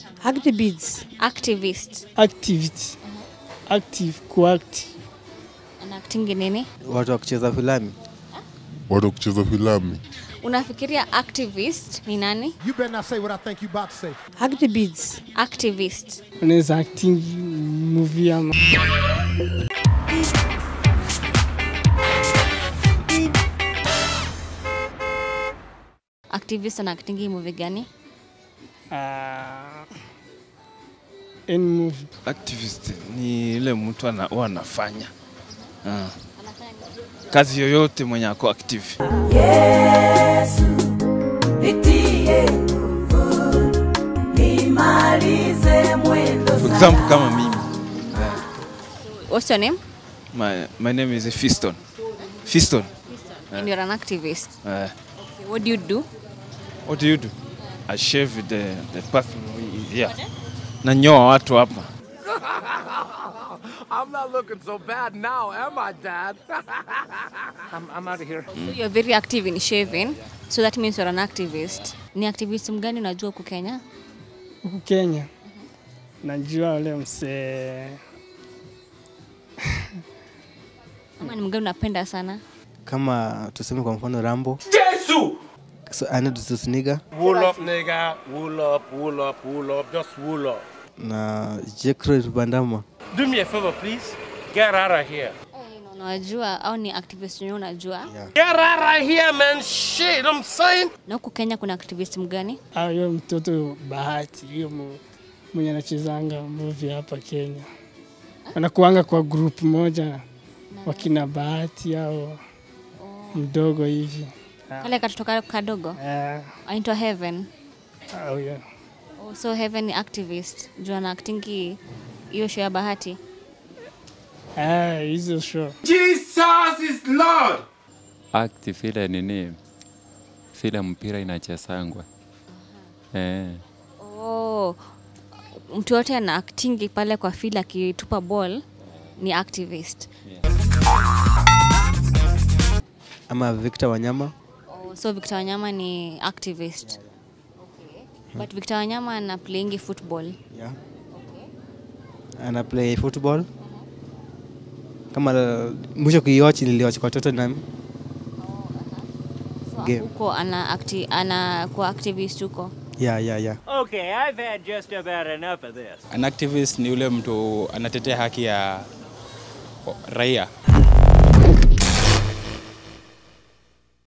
Activists. Activist. Activity. Active, kuact. Anactingi nini? Watu wa kucheza filamu. watu wa kucheza filamu Unafikiria activist ni nani? You better not say what I think you about to say. Activists. Activist. Unaweza acting movie ama Activist anactingi movie gani? uh, any movie. Activist ni ile mtu ana, huwa anafanya Ah. kazi yoyote mwenye ako active. Yesu, nitie nguvu, nimalize mwendo For example kama mimi What's your name? my, my name is Fiston. Fiston. And you're an activist. Uh, Okay, what do you do? what do you do? I shave the, the person who- yeah. Nanyoa watu hapa. I'm not looking so bad now, am I, Dad? I'm, I'm out of here. So you're very active in shaving. So that means you're an activist. Ni activism gani unajua huku Kenya? Huku Kenya najua ule msee Ama ni mgani unapenda sana? Kama tuseme kwa mfano Rambo. Jesus! So, Arnold Schwarzenegger Wool up, nigga. Wool up, wool up, wool up. Just wool up. na Jean-Claude Van Damme. Do me a favor, please. Get out of here. Na Unajua au ni activist wenyewe unajua? Get out of here, man. Shit, I'm saying. Na huku Kenya kuna activist mgani? au hiyo mtoto Bahati, hiyo mu- mwenye anachezanga movie hapa Kenya, wanakuanga kwa group moja, wakina Bahati au mdogo hivi Kale katoto kadogo. Eh, Anaitwa Heaven. au hiyo Oh, so Heaven ni activist. Juu ana actingi hiyo show ya Bahati. Eh, hizo show Jesus is Lord. act vile nini vile mpira inachezangwa eh. Oh, mtu yote ana actingi pale kwa field akitupa ball ni activist. ama Victor Wanyama. Oh, so Victor Wanyama ni activist. Okay. But Victor Wanyama ana playingi football. Yeah. Ana play football. Kama uh, mwisho kuiwatch niliwatch kwa Tottenham. So Game. huko ana acti, ana kwa activist huko. Yeah, yeah, yeah. Okay, I've had just about enough of this. An activist ni ule mtu anatetea haki ya raia.